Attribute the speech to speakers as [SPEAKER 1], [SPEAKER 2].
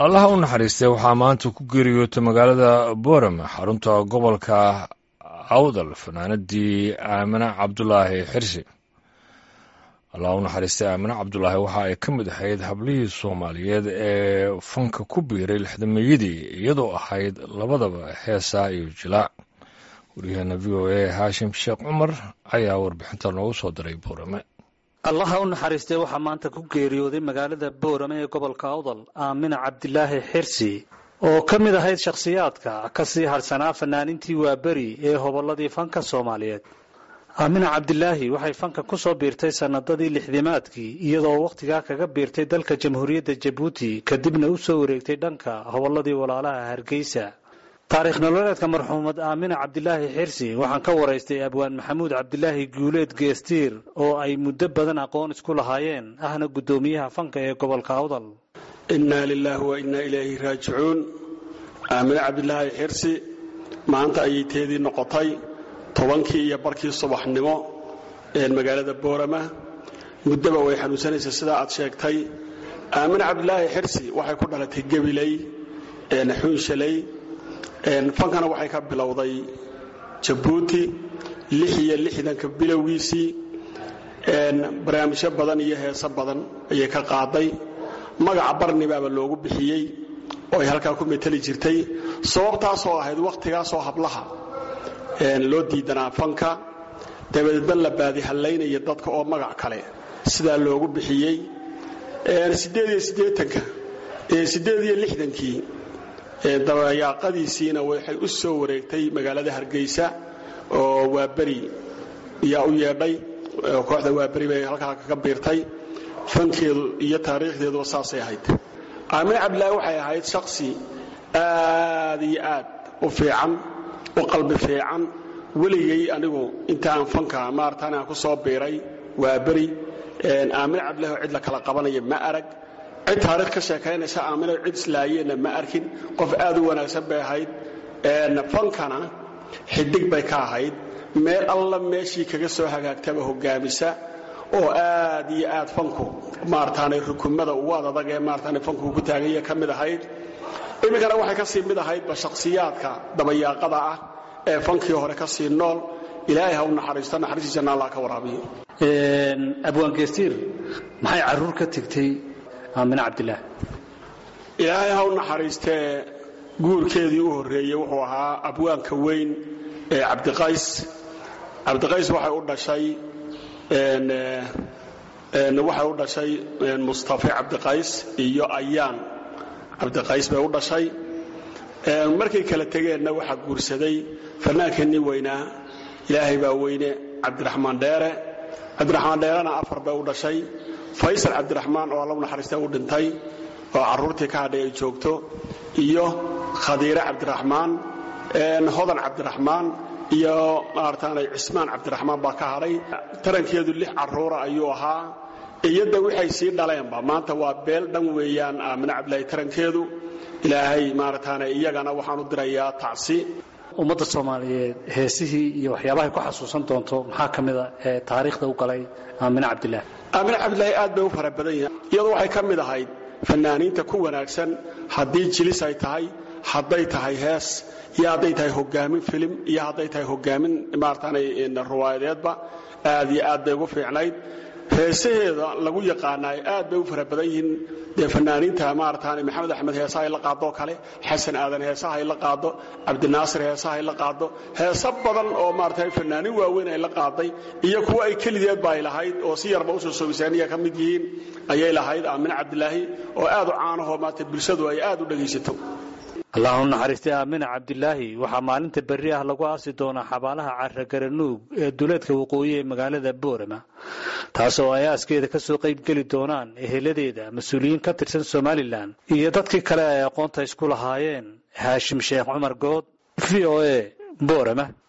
[SPEAKER 1] allaha u naxariistay waxaa maanta ku geeriyootay magaalada boorame xarunta gobolka awdal fanaanadii aamine cabdulaahi xirsi allaha u naxariistay aamine cabdulaahi waxa ay ka mid ahayd hablihii soomaaliyeed ee fanka ku biiray lixdameeyadii iyadoo ahayd labadaba heesaa iyo jilaac waryaheena v o a haashim sheekh cumar ayaa warbixinta noogu soo diray boorame
[SPEAKER 2] allaha u naxariistay waxaa maanta ku geeriyooday magaalada boorame ee gobolka awdal aamina cabdilaahi xirsi oo ka mid ahayd shakhsiyaadka ka sii harsanaa fanaanintii waaberi ee hobolladii fanka soomaaliyeed aamina cabdilaahi waxay fanka ku soo biirtay sannadadii lixdimaadkii iyadoo wakhtigaa kaga biirtay dalka jamhuuriyadda jabuuti kadibna u soo wareegtay dhanka hobolladii walaalaha hargeysa taariikh nololeedka marxuumad aamina cabdilaahi xirsi waxaan ka waraystay abwaan maxamuud cabdilaahi guuleed geestiir oo ay muddo badan aqoon isku lahaayeen ahna guddoomiyaha fanka ee gobolka awdal
[SPEAKER 3] innaa lilaahi wa innaa ilayhi raajicuun aamine cabdilaahi xirsi maanta ayay teedii noqotay tobankii iyo barkii subaxnimo ee magaalada boorama muddaba way xanuunsanaysa sidaa aad sheegtay aamine cabdilaahi xirsi waxay ku dhalatay gebiley xuunshaley fankana waxay ka bilowday jabuuti lix iyo lixdanka bilowgiisii barnaamijyo badan iyo heeso badan ayay ka qaaday magaca barnibaaba loogu bixiyey oo ay halkaa ku meteli jirtay sababtaasoo ahayd wakhtigaasoo hablaha loo diidanaa fanka dabadeedna la baadihallaynaya dadka oo magac kale sidaa loogu bixiyey siddeed iyo siddeetanka siddeed iyo lixdankii dabayaaqadiisiina waxay u soo wareegtay magaalada hargeysa oo waaberi yaa u yeedhay kooxda waaberi bay halkaa kaga biirtay fankeedu iyo taariikhdeeduba saasay ahayd aamine cabdilaahi waxay ahayd shaksi aad iyo aad u fiican u qalbi fiican weligay anigu intaan fanka maartaan aan ku soo biiray waaberi aamine cabdillahi oo cid la kala qabanaya ma arag cid taarikh ka sheekaynaysa aamino cid islaayeenna ma arkin qof aad u wanaagsan bay ahayd fankana xidig bay ka ahayd meel alla meeshii kaga soo hagaagtaba hogaamisa oo aad iyo aad fanku maarataanay rukumada ugu adadag ee maarataanay fanku ku taaganya ka mid ahayd iminkana waxay ka sii mid ahaydba shakhsiyaadka dabayaaqada ah ee fankii hore ka sii nool ilaahay ha u naxariisto naxariistiisana allah ka waraabiyo
[SPEAKER 2] abwaan geestiir maxay caruur ka tegtay aamine cabdilaah
[SPEAKER 3] ilaahay ha u naxariistee guurkeedii u horreeyey wuxuu ahaa abwaanka weyn ee cabdiqays cabdiqays waxay u dhashay waxay u dhashay mustafe cabdiqays iyo ayaan cabdiqays bay u dhashay markay kala tegeenna waxaa guursaday fannaankeenii weynaa ilaahay baa weyne cabdiraxmaan dheere cabdiraxmaan dheerena afar bay u dhashay faysal cabdiraxmaan oo alla u naxariista u dhintay oo carruurtii ka hadhay ay joogto iyo khadiire cabdiraxmaan hodan cabdiraxmaan iyo maarataanay cismaan cabdiraxmaan baa ka hadhay tarankeedu lix carruura ayuu ahaa iyada waxay sii dhaleenba maanta waa beel dhan weeyaan aamine cabdilaahi tarankeedu ilaahay maarataana iyagana waxaan u dirayaa tacsi
[SPEAKER 2] ummadda soomaaliyeed heesihii iyo waxyaabahay ku xasuusan doonto maxaa ka mida ee taariikhda u galay aamine cabdilaah
[SPEAKER 3] aamine cabdilaahi aad bay u fara badan yahay iyadoo waxay ka mid ahayd fanaaniinta ku wanaagsan haddii jilis ay tahay hadday tahay hees iyo hadday tahay hogaamin filim iyo hadday tahay hogaamin maarataanay ruwaayadeedba aad iyo aad bay ugu fiicnayd heesaheeda lagu yaqaanaay aad bay u fara badan yihiin dee fanaaniinta maarataanay maxamed axmed heesaha ay la qaadoo kale xasan aadan heesaha ay la qaado cabdinaasir heesaha ay la qaado heeso badan oo maarata fanaanin waaweyn ay la qaaday iyo kuwa ay kelideedba ay lahayd oo si yarba usoo soobisaaniya ka mid yihiin ayay lahayd aamine cabdilaahi oo aad u caanahoo maarata bulshadu ay aad u dhegaysato
[SPEAKER 2] allah u naxariistay aamina cabdilaahi waxaa maalinta berri ah lagu aasi doonaa xabaalaha carragaranuug ee duleedka waqooyi ee magaalada boorama taasoo ay aaskeeda ka soo qayb geli doonaan eheladeeda mas-uuliyiin ka tirsan somalilan iyo dadkii kale ay aqoonta isku lahaayeen haashim sheekh cumar good v o a boorama